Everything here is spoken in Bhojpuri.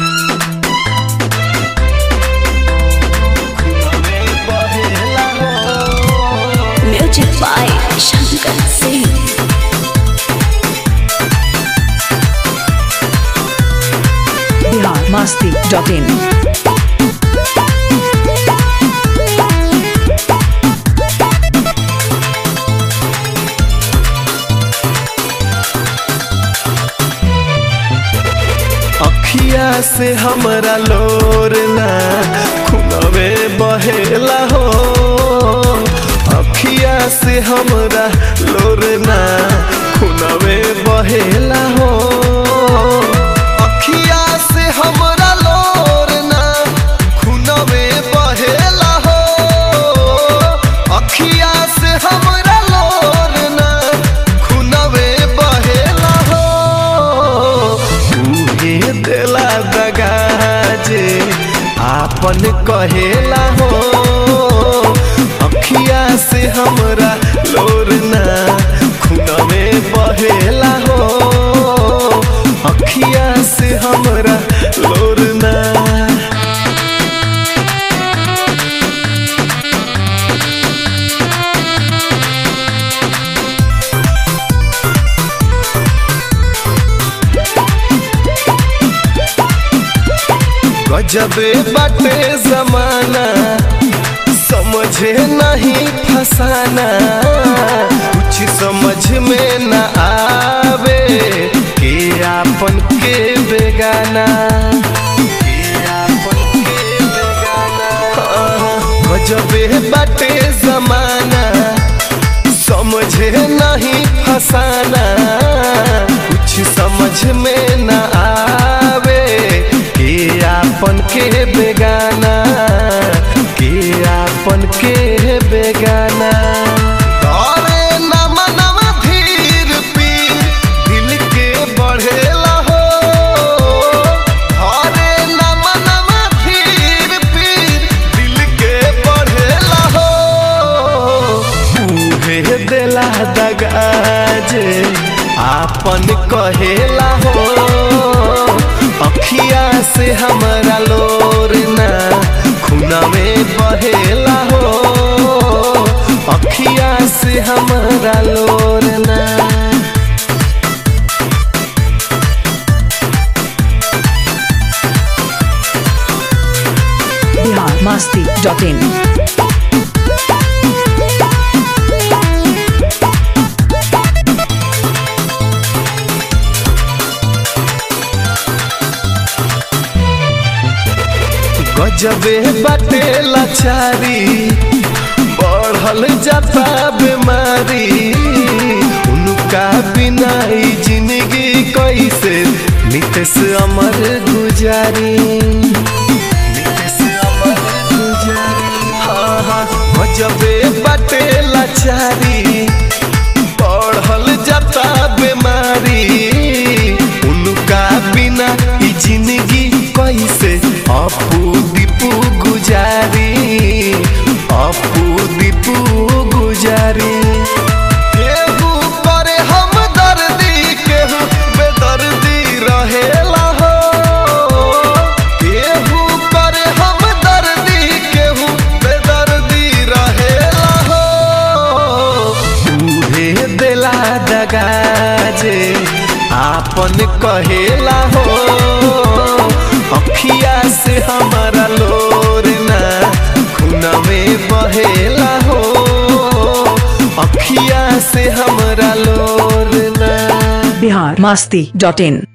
music by Shankar Singh Bihar Masti dot in अखिया से हमरा लोर ना खुनवे बहेला हो अखिया से हमरा लोर ना खुनवे बहेला हो अखिया से हमरा लोर ना खुनवे बहेला हो अखिया से हमरा लोर ना खुनवे बहेला हो उहे देला दगा जे आपन कहेला हो अखिया से हमरा लोर ना खुनवे बहेला हो अखिया से हमरा लोर ना गजबे बाटे जमाना समझे नहीं फसाना कुछ समझ में न आवे के आपन के बेगाना के आपन के बेगाना हाँ, गजबे बाटे जमाना समझे नहीं फसाना कुछ समझ में न आवे के आपन के बेगाना के आपन के बेगाना अरे नमा नमा धीर पीर दिल के बढ़ेला हो अरे नमा नमा धीर पीर दिल के बढ़ेला हो उहे देला दगा जे आपन कहेला हो अखिया से हमरा लोर ना खुनवे बहेला हो अखिया से हमरा लोर ना बिहार मस्ती डॉट इन गजबे बाटे लाचारी बढ़ल जाता बीमारी उनका बिना ई जिंदगी कैसे नितेश अमर गुजारी नितेश अमर गुजारी हाँ हाँ गजबे बाटे लाचारी बढ़ल जाता बीमारी उनका बिना ई जिंदगी कैसे अपू दीपू गुजारी अपू दीपू गुजारी केहू करे हम दर्दी केहू बेदर्दी रहेला हो केहू करे हम दर्दी केहू बेदर्दी रहेला हो उहे देला दगा जे आपन कहेला हो अखिया से हमारा लोर ना खुनवे बहेला हो अखिया से हमरा लोर ना बिहार मस्ती डॉट इन